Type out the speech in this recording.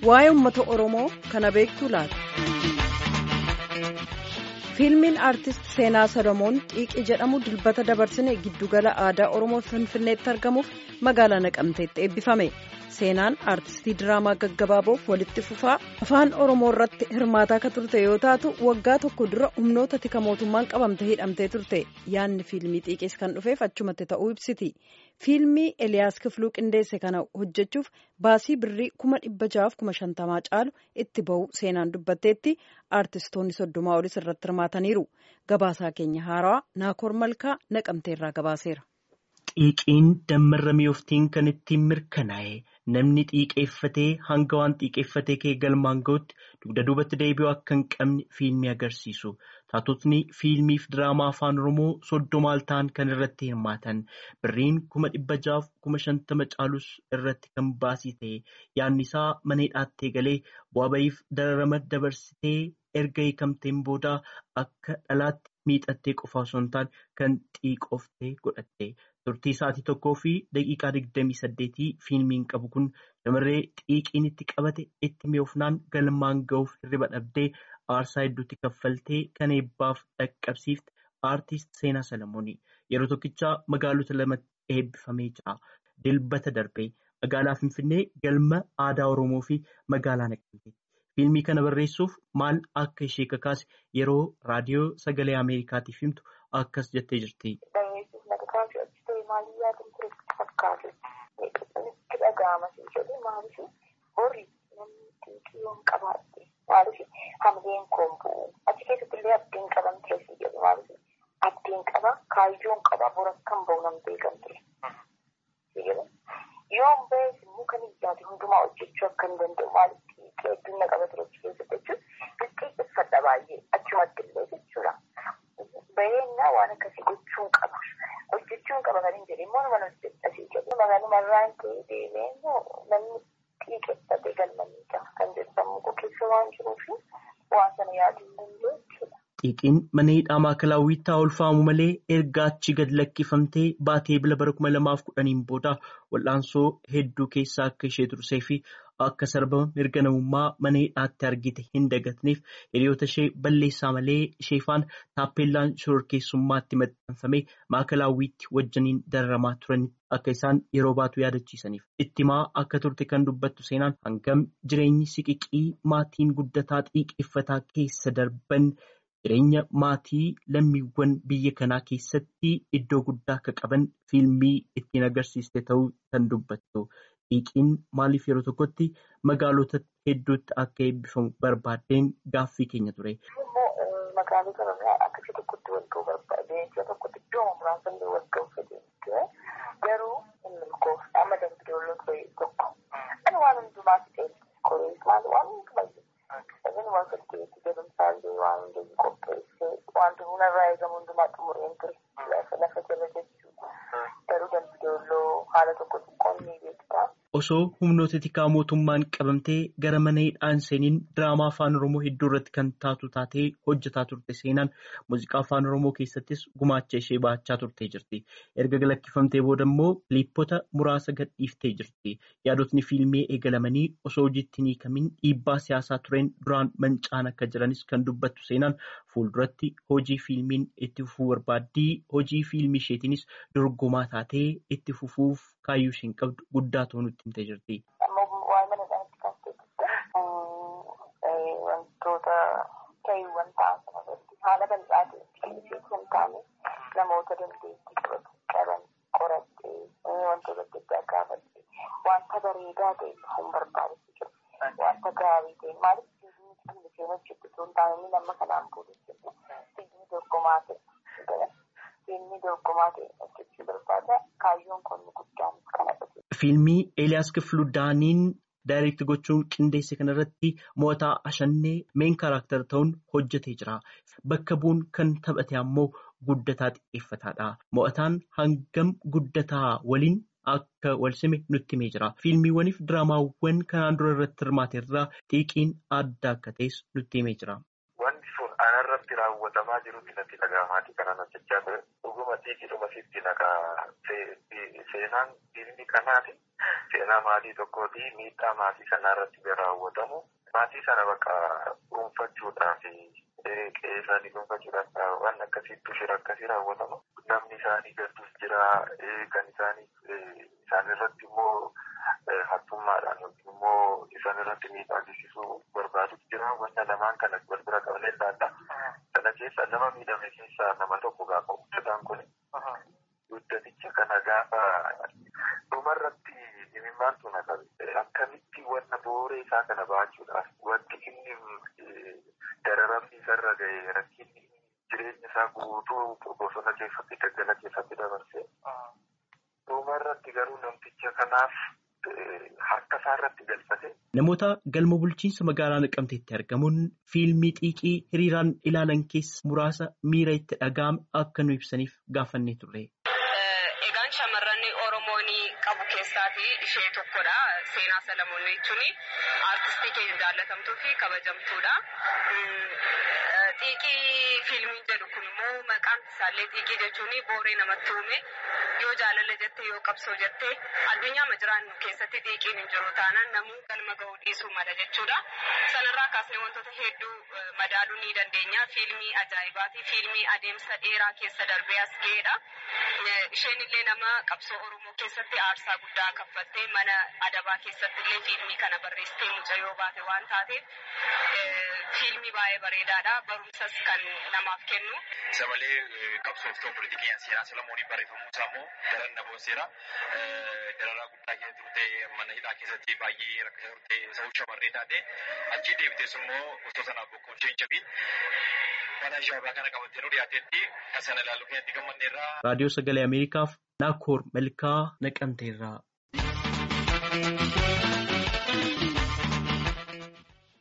waa'ee uummata Oromoo kana beektuu laata? Fiilmiin aartist Seenaa Solomoon Xiiqii jedhamu dilbata dabarsine giddugala aadaa Oromoo Finfinneetti argamuuf magaalaa Naqamteetti eebbifame. Seenaan aartistii diraamaa gaggabaaboof walitti fufaa afaan Oromoo irratti hirmaataa akka turte yoo taatu waggaa tokko dura humnoota tika mootummaan qabamte hidhamtee turte yaadni fiilmii xiiqiis kan dhufeef achumatti ta'uu ibsiti. Fiilmii Eliyaas Kifluu qindeesse kana hojjechuuf baasii birrii kuma dhibba jahaaf kuma shantamaa caalu itti bahu seenaan dubbatteetti aartistoonni soddomaa olis irratti hirmaataniiru. Gabaasaa keenya haarawaa Naakoor Malkaa naqamteerraa gabaaseera. Xiiqiin dammarramee oftiin kan ittiin mirkanaa'e namni xiiqeeffatee hanga waan xiiqeeffatee kee galmaan ga'utti dugda duubatti deebi'uu akka hin qabne fiilmii agarsiisu. Taatotni fiilmiif diraamaa afaan Oromoo soddomaal ta'an kan irratti hirmaatan birriin kuma dhibba jahaaf kuma shantama caalus irratti kan baasii ta'e yaadni isaa mana hidhaattee galee bu'aa bahiif dararama dabarsitee erga hiikamteen booda akka dhalaatti miixattee qofa osoo hin taane kan xiiqooftee godhatte. Turtii sa'aatii tokkoo fi daqiiqaa digdamii saddeetii fiilmiin qabu kun shamarree xiiqiin itti qabate itti mi'oofnaan galmaan ga'uuf hirriba dhabdee aarsaa hedduutti kaffaltee kan eebbaaf dhaqqabsiifte aartist Seenaa Salamoonii yeroo tokkichaa magaalota lamatti eebbifamee jira. Dilbata darbee magaalaa Finfinnee galma aadaa Oromoo fi magaalaa Naqamteetti. Fiilmii kana barreessuuf maal akka ishee kakaase yeroo raadiyoo sagalee Ameerikaatiif himtu akkas jettee jirti. Maalii yaaduu ture fakkaatu itti dhaga'ama jedhu maaliif horii namni xiiqii yoon qabaadhe maaliif hamileen koon bu'u achi keessatti illee abdiin qaban ture si jedhu maaliif abdiin qaba kaayyoon qaba bor akkan ba'u nam beekan ture si jedhu yoon ba'es immoo kan ijjaate hundumaa hojjechuu akka hin danda'u maaliif xiiqii hedduun na qaba ture achi keessatti jechuun xixiqqeeffadha baay'ee achumatti illee jechuudha. Bareennaa waan akkasii gochuun qaba. Hojjechuun qaba kan hin jedhe immoo nama hojjetasii jedhu. Magaaluma marraan ta'ee deemee immoo namni xiiqeffatee galmaniidha kan jedhu sammuu koo keessa waan jiruuf waan sana yaaduu hin danda'u jechuudha. Xiiqiin mana hidhaa maakalaawwiitti haa ulfaamu malee erga achi gad lakkifamtee baatee bila bara kuma lamaaf kudhaniin booda wal'aansoo hedduu keessaa akka ishee tursee fi akka sarbama mirga namummaa mana hidhaatti argite hin dagatneef hiriyoota ishee balleessaa malee isheefaan taappeellaan shororkeessummaatti maxxanfamee maakalaawwiitti wajjiniin dararamaa turan akka isaan yeroo baatu yaadachiisaniif ittimaa akka turte kan dubbattu seenaan hangam jireenyi siqiqii maatiin guddataa xiiqeeffataa keessa darban. Jireenya maatii lammiiwwan biyya kanaa keessatti iddoo guddaa akka qaban fiilmii ittiin agarsiiste ta'uu kan dubbattu. Xiiqiin maaliif yeroo tokkotti magaalota hedduutti akka eebbifamu barbaaddeen gaaffii keenya ture. Magaalota irraa akkasii tokkotti wal ga'uu barbaade iddoo tokkotti iddoo muraasa illee wal ga'uu fedhe garuu hin milkoofne amma dambidooloo ture tokko. Ani waan hundumaatti ta'e korees maal waan hundumayyuu. Inni waan fakkeetti jedhamsaallee waan hundee qopheessee wanti hundarraa eegamu hundumaa xumureen ture lafa jala jechuudha. Garuu dambidooloo haala tokko xiqqoon ni beektaa. Osoo humnoota tikaa mootummaan qabamtee gara mana hidhaan seeniin diraamaa afaan Oromoo hedduu irratti kan taatu taatee hojjetaa turte seenaan muuziqaa afaan Oromoo keessattis gumaacha ishee baachaa turtee jirti. Erga lakkifamtee booda immoo kiliippota muraasa gadhiiftee jirti. Yaadotni fiilmii eegalamanii osoo hojiitti hin hiikamin dhiibbaa siyaasaa tureen duraan mancaan akka jiranis kan dubbattu seenaan fuulduratti hojii fiilmiin itti fufuu barbaaddii hojii fiilmii isheetiinis dorgomaa taatee itti fufuuf kaayyuu isheen qabdu guddaa ta'uu nutti himtee jirti. Waa'ee mana isaaniitti kan ta'e wantoota ta'iiwwan ta'an sanarratti haala bal'aa ta'e kan taane namoota dandeettii qaban qorattee wantoota adda addaa gaafattee wanta bareedaa ta'e hin barbaadatu jiru. Wanta gaarii ta'e maaliif fiilmii kan isheen hojjettu osoo hin taane nama kanaan booda jechuudha. Fiilmii dorgomaa ta'e. Fiilmii dorgomaa ta'e hojjechuu barbaada. Kaayyoon kun guddaan kan agarsiisu. Fiilmii Eeliyaas Kifluu Daaniin daayireekti gochuun qindeesse kanarratti mo'ataa ashannee meen kaaraakter ta'uun hojjetee jira. Bakka bu'uun kan taphate ammoo guddataa xiqqeeffataadha. Mo'ataan hangam guddataa waliin akka wal sime nutti himee jira. Fiilmiiwwaniif diraamaawwan kanaan dura irratti hirmaate irraa xiiqiin adda akka ta'es nutti himee jira. Wanti sun ana dhumarratti raawwatamaa jirutti natti dhaga'amaatii kanan hojjechaa ture. Dhuguma xiiqidhuma sitti nagaa seenaan diinni kanaati. Seenaa maatii tokkooti miidhaa maatii sanarratti raawwatamu. Maatii sana bakka dhuunfachuudhaaf qe'ee isaanii dhuunfachuudhaaf waan akkasiitu shira akkasii raawwatamu. Namni isaanii gadduus jira kan isaanii isaan irratti immoo hattummaadhaan yookiin immoo isaan irratti miidhaa geessisuu barbaadutu jira. Wanta lamaan kana wal bira qabnee ilaalla. Sana keessa nama miidhame keessaa nama tokko gaafa hojjetaan kun guddaticha kana gaafa dhumarratti imimmaantu na qabe. Akkamitti wanna booree isaa kana baachuudhaaf wanti inni dararamni isarra ga'e rakkinni jireenya isaa guutuu bosona keessatti daggala keessatti dabarse. Dhumarratti garuu namticha kanaaf harka isaarratti galfate. Namoota galma bulchiinsa magaalaa Naqamteetti argamuun fiilmii xiiqii hiriiraan ilaalan keessa muraasa miira itti dhaga'ame akka nu ibsaniif gaafannee turre. Egaan shamarran Oromoon qabu keessaatii ishee tokkodha. Seenaa Salamoon jechuun aartistii keenya jaallatamtuu fi kabajamtuudha. Xiiqii fiilmiin jedhu kun immoo maqaan isaallee xiiqii jechuun booree namatti uume yoo jaalala jettee yoo qabsoo jettee addunyaa ma jiraannu keessatti xiiqiin hin jiru taanaan namuu galma ga'uu dhiisuu mala jechuudha. Sanarraa kaasnee wantoota hedduu madaaluu ni dandeenya. Fiilmii ajaa'ibaati. Fiilmii adeemsa dheeraa keessa darbee as ga'edha. Isheen illee nama qabsoo Oromoo keessatti aarsaa guddaa kaffaltee mana adabaa keessatti illee fiilmii kana barreessitee mucayyoo baate waan taateef fiilmii baay'ee bareedaadha. Barumsas kan namaaf kennu. Isa malee qabsooftuu politikiin seenaa Salamooniin barreeffamuu isaa immoo daran na boonseera. Dararaa guddaa keessa turte mana hidhaa keessatti baay'ee rakkisaa turte sa'uu shamarree taate achii deebitees immoo osoo sanaaf bokkuu ishee hin jabin mana shaabaa kana qabattee nu dhiyaateetti kan sana ilaaluu keenyatti gammanneerraa. Raadiyoo Sagalee Ameerikaaf Naakoor Malkaa Naqamteerraa.